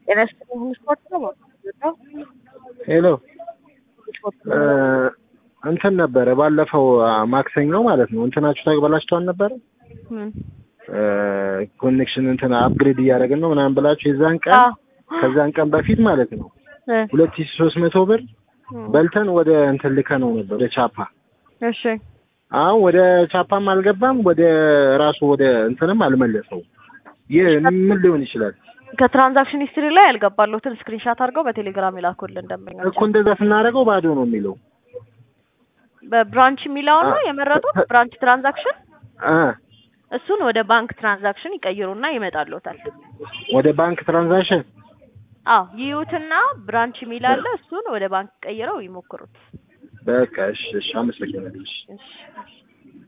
ጤና ይስጥልኝ ሁሉ ስፖርት ነው ነው ሄሎ እንትን ነበረ ባለፈው ማክሰኞ ማለት ነው እንትናችሁ ተበላሽቶ አልነበረ ምን ኮኔክሽን እንትን አፕግሬድ እያደረግን ነው ምናምን ብላችሁ የዛን ቀን አዎ ከዛን ቀን በፊት ማለት ነው እ ሁለት ሺህ ሶስት መቶ ብር በልተን ወደ እንትን ልከ ነው ነበር ወደ ቻፓ እሺ አሁን ወደ ቻፓም አልገባም ወደ ራሱ ወደ እንትንም አልመለሰው ይህ ምን ሊሆን ይችላል ከትራንዛክሽን ሂስትሪ ላይ ያልገባለሁትን ስክሪንሻት አድርገው በቴሌግራም ይላኩልን ደንበኞች እኮ እንደዛ ስናደርገው ባዶ ነው የሚለው በብራንች የሚለውን ነው የመረጡት ብራንች ትራንዛክሽን እ እሱን ወደ ባንክ ትራንዛክሽን ይቀይሩና ይመጣልዎታል ወደ ባንክ ትራንዛክሽን አዎ ይዩትና ብራንች የሚል አለ እሱን ወደ ባንክ ቀይረው ይሞክሩት በቃ እሺ እሺ አመሰግናለሁ እሺ እሺ እሺ